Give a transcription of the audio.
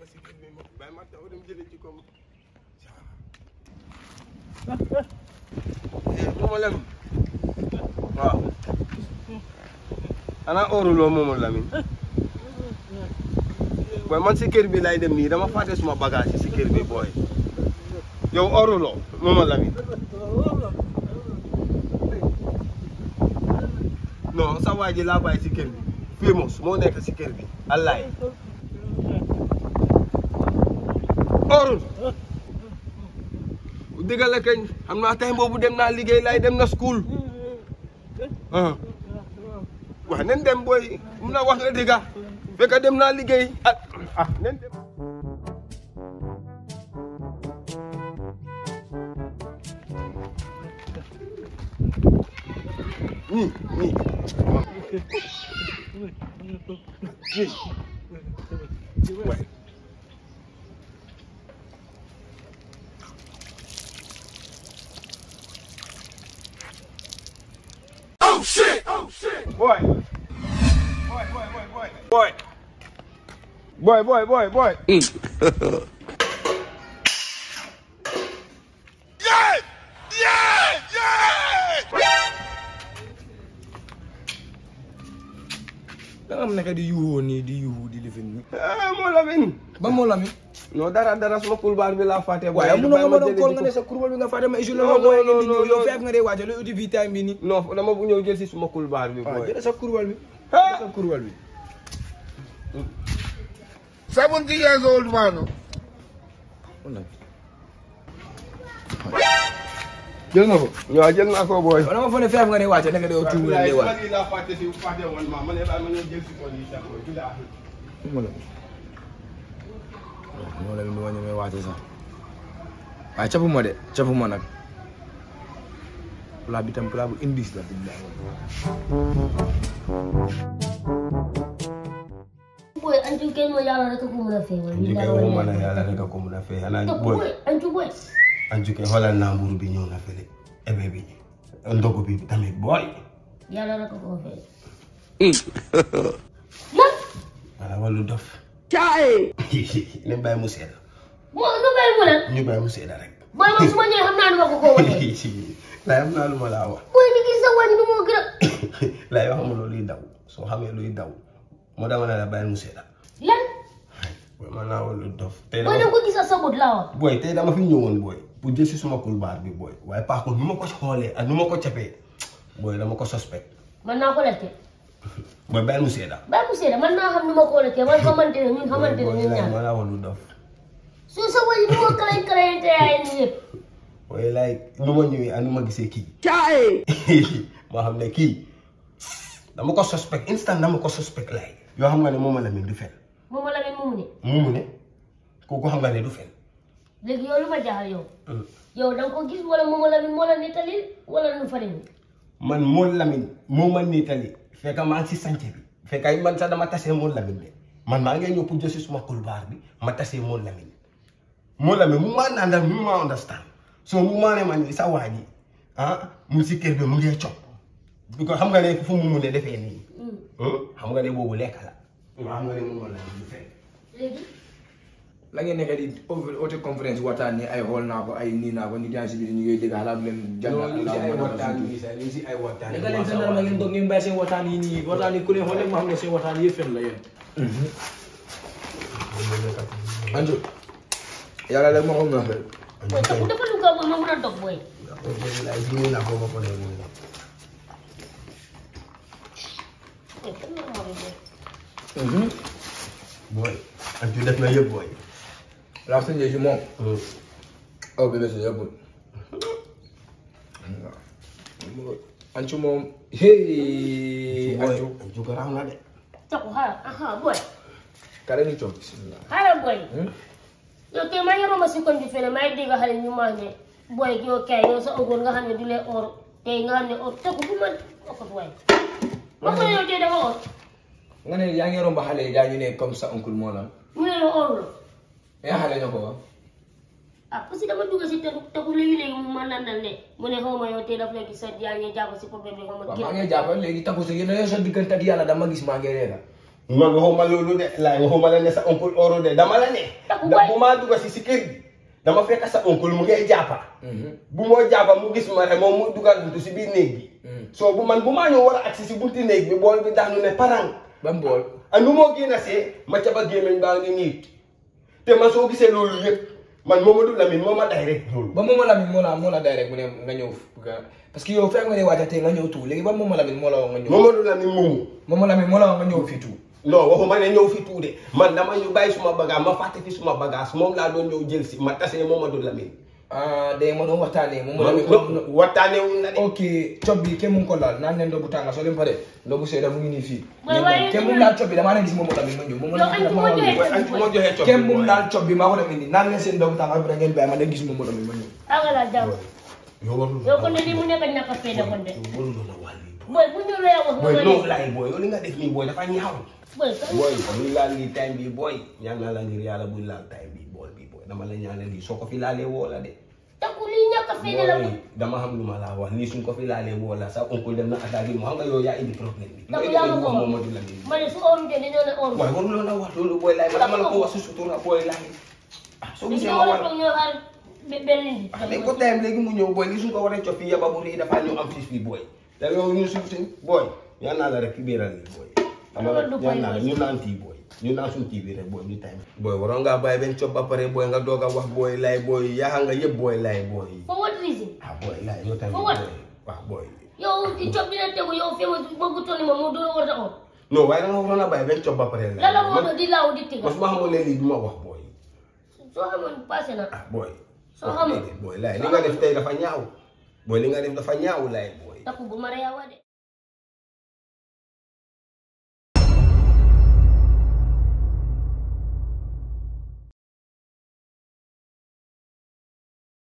ba si kër bi ma bàyyi ma taw dem jëlee ci koom Momo Lamine waaw xanaa óoruloo Momo Lamine booy man si kër bi lay dem nii dama fàtte suma bagage yi si kër bi booy yow óoruloo Momo Lamine non sa waa ji laa bàyyi si kër bi famous moo nekk si kër bi allaay óorul dëgg la kañ xam naa tey boobu dem naa liggéey laay dem na school ah wax nen dem booy mun na wax nga dëgg fekk dem naa liggéey ah ah nen dem ñii ñii ñii waay boy. Boy, boy, boy, boy. Boy. Boy, boy, boy, boy. yeah! Yeah! Yeah! da nga am naka di yuuxoo nii di yuuxu di lifin nii. Ah, moo Lamine. ba moo la mi. non dara dara suma kulbaar bi laa fàtte. waaye bàyyi munoo ma doon jëli kool ji nga ko. ne sa kurbal bi nga fàtte ma isolé Non, ma booy non, ngeen di non, ñëw yow non. feef nga dee waaja looy uti fii time bi nii. non dama bu ñëw jël si suma kulbaar bi. waaw boy. jëlee sa kurbal bi. Ah. jëlee sa kurbal bi. 70 years old man. jël nga ko. waaw jël naa ko booy. wala ma foog ne feef nga ne waaja naka dee tuuti nga dee waaj. lii laa fàtte si fàtte woon ma ma ne ba ma ñëw jël si ko lii sax booy. billaahi. moo la moo la mi ma ñemee waate sax waaye capu ma de capu ma nag plat bi tam plat bu indice la billahi boy ancu kenn mo yàlla rek ko mën a feewal Anju kay waxuma la yàlla rek a ko mun a fay xanaa Topp booy. boy ancu boy Anju kay xoolal naa mburu bi ñëw na fële ebe bi ndogu bi tamit booy. yàlla rek ko fee lan wala wàllu dof. caay. ne bàyyi mu seeda. mo nu bay mu lan ñu bàyyi mu seeda rek. boy man su ma ñëwee xam naa du ma ko ko wane laay am naa lu ma laa wax. boy ni gis sa wàññi bi moo gën a laay wax xamuloo luy daw soo xamee luy daw moo dama ne la bàyyi mu seeda. lan booy man naa wàllu dof. tey boy da dama ko gis sa bët laa wax booy tey dama fi ñëwoon booy pour jël si suma kulbaar bi booy waaye par contre nu ma ko xoolee ak nu ma ko capee booy dama ko suspect man naa ko lekke booy bàyyi mu seeda. bàyyi mu seede man naa xam ni ma ko lekke man xamante ne ñun xamante ne booy ñun laay ñaar ma laa wàllu dof. su sa wàññi bi moo kalañ kalañante yaay ni yëpp waaye laay nu ma ñëwee ak nu ma gisee kii. moo xam ne kii dama ko suspect instant dama ko suspect laay. yoo xam nga ne moom la mel du fen moom la leen moomu ne moomu ne kooku xam nga ne du fen. léegi yow lu ma jaaxal yow yow da nga ko gis wala moom la moo la nettali wala nu fa demee man moo Lamine moo ma niitali fekk maa ngi si sànce bi fekk ay man sax dama tasee moo Lamine de man maa ngi ñëw pour jël si suma kulbaar bi ma tasee moo Lamine moo Lamine mu maa naan mu maa understand so mu maa ne man sa waa ji ah mu si kër bi mu ngi cop bi ko xam nga ne fu mu mun a defee nii xam nga ne boobu lekk la xam nga ne moom moo Lamine du fekk léegi la ngeen nekk di auto conférence waxtaan ni ay xool naa ko ay nii naa ko nit yaa si biir ñu ngi dégg xalaat leen jàngal ñu si ay Allah waxtaan yi sax ñu si ay waxtaan da nga leen sa ma ngeen toog ngeen bàyyi seen waxtaan yi nii waxtaan yi ku leen xool rek ma xam ne seen waxtaan yëpp fen la yéen Anju yàlla rek moo xam na xel boy topp dafa lu ko ma mën a dog boy laay jiw naa ko ba pare mu ne boy kan la ma boy booy Anju def na yëpp booy la sëñ si moom aw bi si yëpp Anju moom hey Anju Anju garaaw na de topp xaaral aha boy kare ni toog bismillah xaaral boy yow tey maa ngi romb si koñ bi fene maa ngi dégg xale ñu maa ne boy yow kay yow sa ogoon nga xam ne du lee or tey nga xam ne or te ko bu ma okot waay ba ko yow tey dafa or nga ne yaa ngi romb xale yi daa ñu ne comme ça oncle moo la mu ne la or la yaa xale ñoo ko wax ah parce que dama dugg si te te ku léegi léegi mu ma nandal ne mu ne xaw ma yow tey daf la gis sa yaa ngi jàpp si problème bi xaw ma waaw maa ngi jàppal léegi takku si yéen a sa diggante ak yàlla dama gis maa ngi reera man waxuma loolu de laay waxuma la ne sa oncle oro de dama la ne Taku da waay. bu maa dugga si si kër gi dama fekk sa oncle mu ngay jàppa bu moo jàppa mu gis ma rek moom mu dugal buntu si biir néeg bi soo bu man bu maa ñëw war a agsi si bunti néeg bi bool bi daanu ne parang ban bool ak nu moo génn see ma caba gémmiñ baa ngi niit te man soo gisee loolu yëpp man Momadou Lamine moo ma day rek loolu ba mooma Lamine moo la moo la day rek mu ne nga ñëw parce que yow fekk nga ne waajal tey nga ñëw tuut léegi ba mooma Lamine moo la wax nga ñëw Momadou Lamine moomu mooma Lamine moo la wax nga ñëw fii tuut non waxuma ne ñëw fi tuude man dama ñu bàyyi suma bagage ma fàtte fi suma bagage moom laa doon ñëw jël si ma tasee Momadou Lamine ah de ma doon waxtaanee mooma man Lamine waxtaane wuñ na de ok cob bi kenn mu ngi ko laal naan leen ndogu tànga soo leen pare ndogu seeda mu ngi nii fii Waaye waaye kenn mu ngi laal cob bi damaa leen gis mooma Lamine ma ñëw mooma Yow Lamine añ damaa bu ma ñëw. joxee- Boy, añ fu ma joxee cob kenn mu boy. ngi laal cob bi maa ko dem indi naan leen seen ndogu tànga bi da ngeen bàyyi ma leen gis mooma Lamine ma ñëw aga la jàmm yow warul yow kon ne lii mu nekk ñàkk a fayda kon de warul woon a wàll yi boy bu ñu lay wax boy nga non ne laay boy yow li nga def nii boy dafa ñaaw boy kan boy buñ laal lii time bi boy ñaan naa la ngir yàlla buñ laal time bi bool bi boy dama la ñaanal lii soo ko fi laalee woo la de takku lii ñàkk a fayda la boy dama xam lu ma laa wax lii suñ ko fi laalee woo la sa oncle dem na attaque yi mu xam nga yow yaa indi problème bi Takku nga yaa ma ko wax. Momadou Lamine ma ne su oru de dañoo ne oru waaye waruloo la wax loolu booy laay ma dama la ko wax si sutura booy laay ah soo li gisee nga ma war a war toog ñoo xaar be- benn nit ah mais ko tayam léegi mu ñëw booy li suñ ko waree cof fii yaba bu rëy dafa ñëw am fii fii booy te yow ñu suñ suñ booy ñaan naa la rek ki biiral lii booy xam nga Loolu du ñaan naa la booy. ñu naan tii booy ñu naan suñ tii bi rek booy ñu time booy waroon ngaa bàyyi benn cof ba pare booy nga doog a wax booy laay booy yaa nga yëpp booy laay booy for what reason ah booy laay yow tamit For what? booy waaw booy yow ci cob bi na tegu yow fi ma bëgg toni ma mu doo war a or non waaye da nga waroon a bàyyi benn cof ba pare la la man moo di laaw di tiga man su ma xamoon ne lii du ma wax booy soo xamoon passé na ah booy. Soo xamul. booy laay li nga def tey dafa ñaaw booy li nga def dafa ñaaw laay booy. takku bu ma reewa de